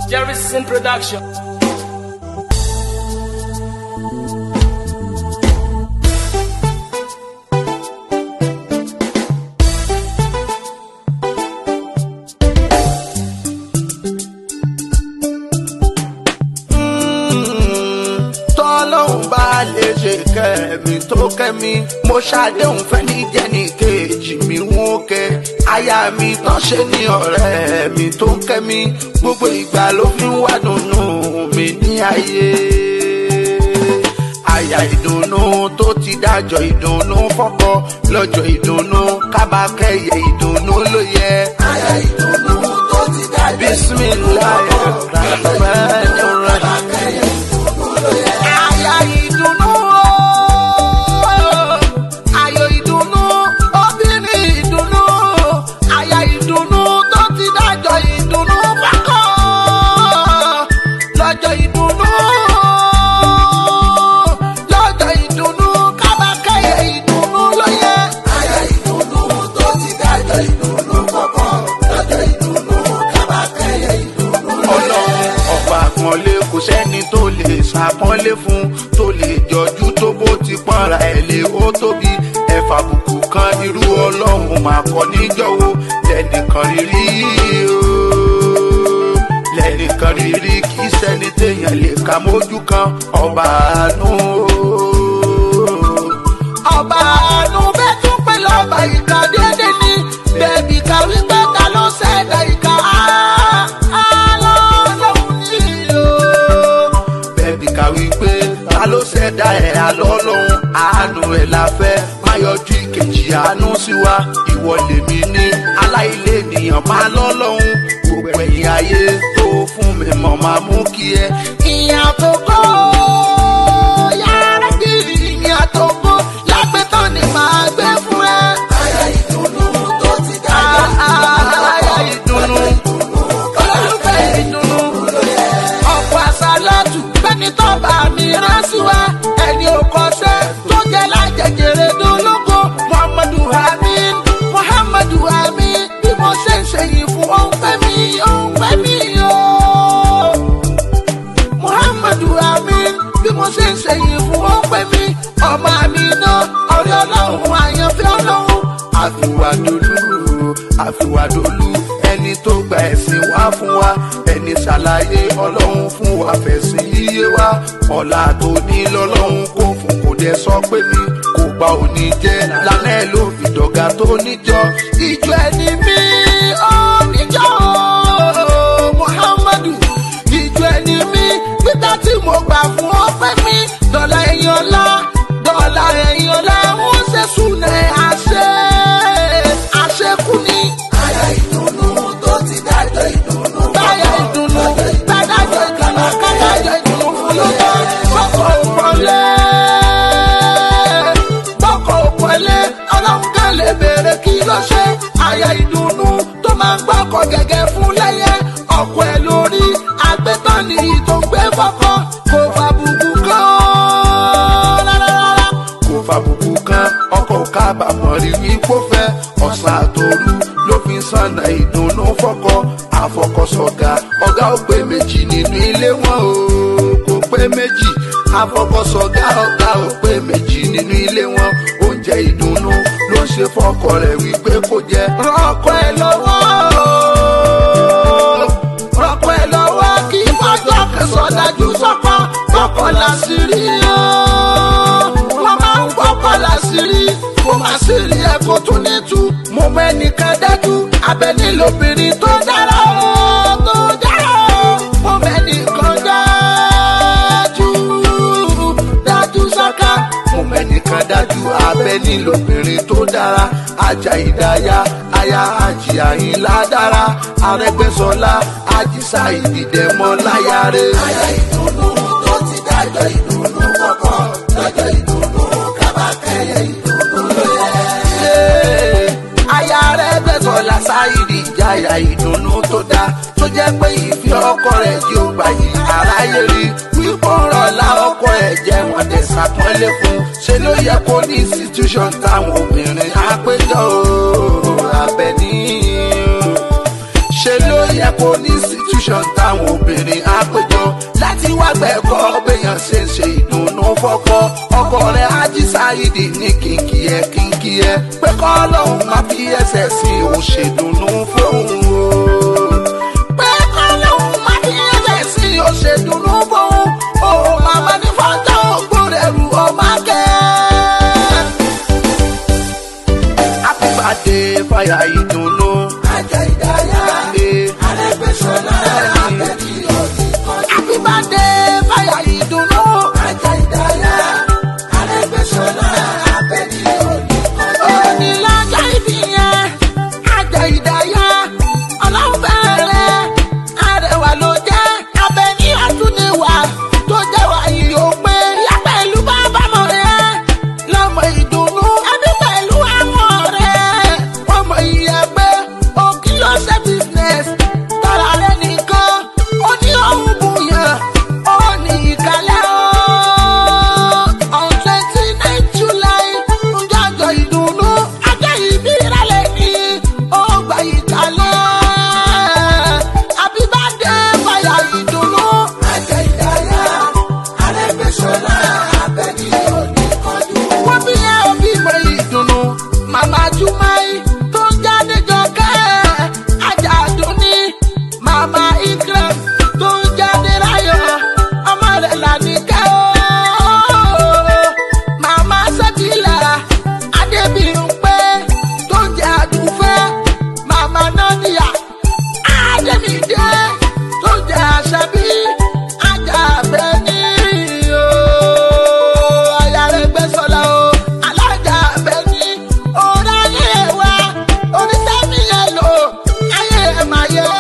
Jerry's production. tọ́lọ́hún bá lè ṣe kẹ́mi tó kẹ́mi mo ṣàdéhùn fẹ́ ní jẹ́ni kejì mi wọ́n kẹ́ aya mi tán ṣe ní ọ̀rẹ́ mi tó ń kẹ́mi gbogbo ìgbà ló fi ń wá dùnnú mi ní ayé àyà ìdùnnú tó ti dájọ́ ìdùnnú fọ́kọ lọ́jọ́ ìdùnnú kábàkẹ́yẹ ìdùnnú ló yẹ. àyà ìdùnnú tó ti dájọ́ bisimilayi rahman rahim. Àyà ìdùnnú ooo, ayọ̀ ìdùnnú, obìnrin ìdùnnú, àyà ìdùnnú tó ti dájọ́ ìdùnnú pákó. Lọ́jọ́ ìdùnnú, lọ́jọ́ ìdùnnú, kábàkẹ́yẹ ìdùnnú ló yẹ. Àyà ìdùnnú tó ti dájọ́ ìdùnnú pákó. Lọ́jọ́ ìdùnnú, kábàkẹ́yẹ ìdùnnú ló yẹ. Ọlọ́run ọba àpọ́nlé kò sẹ́ni tó lè ṣàpọ́nlé fún tó lè jọjú tó bó ti pọ́nra ẹ̀ lé ó tóbi ẹ̀fà bùkù kan irú ọlọ́run máa kọ́ níjọ́wọ́ lẹ́nìkan rírí o lẹ́nìkan rírí kì í sẹ́ni téèyàn lè ka mójú kan ọba àánú o ọba àánú bẹ́ẹ̀ tún pé lọ́ba ìka dédé ní bẹ́ẹ̀bì ká wípé ta ló ṣẹ̀dá ìka alọ́lọ́hún ní o. bẹ́ẹ̀bì ká wípé ta ló ṣẹ̀dá ẹ̀ alọ́lọ́hún àánú ẹ̀ la fẹ́ má yọjú ìkejì àánú sí wa ìwọ lèmi ní aláìlé ènìyàn máa lọ́lọ́hún gbogbo ẹ̀yìn ayé tó fún mi mọ̀ máa mú kí ẹ. ìyá tó kọ́ yàrá bí ìyá tó kọ́ lágbẹ́tàn ni màá gbé fún ẹ. àyà ìdùnnú tó ti dájọ́ àyà ìdùnnú olólùfẹ́ ìdùnnú ọ̀pọ̀ àṣàlátù bẹ́ni tó bá mi rán sí wa ẹni ò kọ́ṣẹ́ tó jẹ́ lájẹjẹrẹ dúnlógó muhammadu amin muhammadu amin bí mo ṣe ń ṣe yìí fún òun fẹ́ mi òun fẹ́ mi ooo muhammadu amin bí mo ṣe ń ṣe yìí fún ó pè mí ọmọ mi náà ọ̀rẹ́ ọlọ́run àyànfẹ́ ọlọ́run àfiwádolú àfiwádolú ẹni tó gba ẹ̀sìn wá fún wa ẹni ṣàlàyé ọlọ́run fún wa fẹ̀sìn yíyé wa ọ̀la tó ní lọ́lọ́run kò fún kò dẹ̀ sọ pé mi kò gba òní jẹ́ lálẹ́ ló fi dọ̀gá tó níjọ ìjọ ẹni mi ó níjọ ooo muhammadu ìjọ ẹni mi gbígbà tí mo gbà fún ọpẹ́ mi dọ̀là ẹ̀yìn ọlá dọ̀là ẹ̀yìn ọlá wọ́n ṣe súnẹ̀ àṣẹ àṣẹkù ni. àyà ìdùnnú tó ti dájọ́ ìdùnnú. báyà ìdùnnú dádájọ́ ìdùnnú kádájọ́ ìdùnnú fún lọ́jọ́ bọ́kọ̀ òpọ̀lẹ́ bọ́kọ̀ òpọ̀lẹ́ ọlọ́run kan lè béèrè kí ló ṣe àyà ìdùnnú tó máa ń gbọ́kọ̀ gẹ́gẹ́ fún lẹ́yẹ ọkọ̀ ẹ̀ lórí agbẹ́tàn ní ìtò ń gbé fọ́kọ́ kò fàbùkù kan rárá kò fàbùkù kan ọkọ̀ kábàámọ̀ rí wípó fẹ́ ọ̀sán àtòru ló fi ń sànà ìdùnnú fọ́kọ àfọkọ̀sọ̀gà ọ̀gá ò pé méjì nínú ilé wọn o kò pé méjì àfọkọ̀sọ̀gà ọ̀gá ò pé méjì nínú ilé wọn oúnjẹ ìdùnnú ló ń ṣe fọ́kọ rẹ̀ wípé kò jẹ rọ́kọ̀ ẹ̀ lọ́wọ́ rọ́kọ̀ ẹ̀ lọ́wọ́ kí fọ́jọ́ kẹsàn-án dájú sọ́kọ́ kọ́kọ́ láṣìírí wọ́n máa ń kọ́kọ́ láṣìírí kó má sí rí ẹ̀kọ́ tó ní tú mo mọ ẹnìkan dájú abẹ́ni lóbìnrin tó dára ó tó dára ó mo mọ ẹnìkan dájú dájú sáká mo mọ ẹnìkan dájú abẹ́ni lóbìnrin tó dára ajá ìdáyà aya àjì àyìnlá dára arẹgbẹsọlá àjíṣà ìdìdẹmọ láyàrá. àyà ìdùnnú tó ti dájọ́ ìdùnnú kọ̀kọ́ lọ́jọ́ ìdùnnú kábàkẹ́yẹ ìdùnnú ló yẹ. aya rẹ̀ gbẹ̀sọ̀lá sáyidì ìjáyà ìdùnnú tó dáa tó jẹ́ pé ìfẹ́ ọkọ rẹ̀ tí ó gbà yìí aráyé rí wípé rọ̀lá ọkọ ẹ̀ jẹ́ wọn dẹ̀ ṣàpọ́nlé fún ṣe ló yẹ kó ní institution táwọn obìnrin á péjọ o abẹ́ní ṣe ló yẹ kó ní institution. institution táwọn obìnrin á péjọ láti wá gbẹ̀kọ́ béèyàn ṣe ń ṣe ìdùnnú fọ́kọ́ ọkọ rẹ̀ ájí sáyidì ní kínkì ẹ̀ kínkì ẹ̀ pé kọ́ lọ́hùn má fi ẹsẹ̀ sí òun ṣèdùnnú fóun o. pé kọ́ lọ́hùn má fi ẹsẹ̀ sí òun ṣèdùnnú fóun o. màmá ní fọ́jà ògbórẹ̀rù ọmọ akẹ́. happy birthday fàyà ìdùnnú. ajá ìdáyà arẹgbẹsọlá abẹni ọtí kan. happy birthday fàyà ìdùnnú. ajá ìdáyà arẹgbẹsọlá abẹni ọtí kan. òní lọ́jọ́ ìbí yẹn ajá ìdáyà ọlọ́run bẹ̀rẹ̀ arẹwà ló jẹ́ abẹni ọtún ni wà tó jẹ́ wà yìí ó pé yá pẹ̀lú bàbá mọ̀ rẹ̀ lọ́mọ ìdùnnú ẹbí pẹ̀lú àwọn ọ̀rẹ́ ọmọ ìyàgbẹ́ òkì ló ṣe business tara rẹ̀ nìkan ó ní òun bùyàn ó ní ìkàlẹ̀ ó. on twenty nine july ń jọjọ ìdùnnú ajá ìbí ìrẹ̀lẹ̀ ní ó gba ìkàlẹ̀ happy birthday fàyà ìdùnnú. ajá ìdáyà arẹ́gbẹ́sọ̀lá abẹ́ni òní kọjú. wọ́n bí ẹ òbí mọ ìdùnnú màmá jumai tó jáde jọkẹ́ ajá dùnní màmá ikram tó jáde ráyọ̀ ọmọ rẹ̀ lànìkẹ́ o. màmá sẹ́kìlà adébíyànpé tó jẹ́ àdùfẹ́ màmá nọ́níyà àdèmídé tó jẹ́ àṣàbí ajá abẹ́ni o. aya rẹ̀ gbẹ́sọ̀lá o alájà abẹ́ni ọ̀rọ̀ ayé wa oníṣẹ́mi yẹn lò ayé ẹ̀ máa yẹ.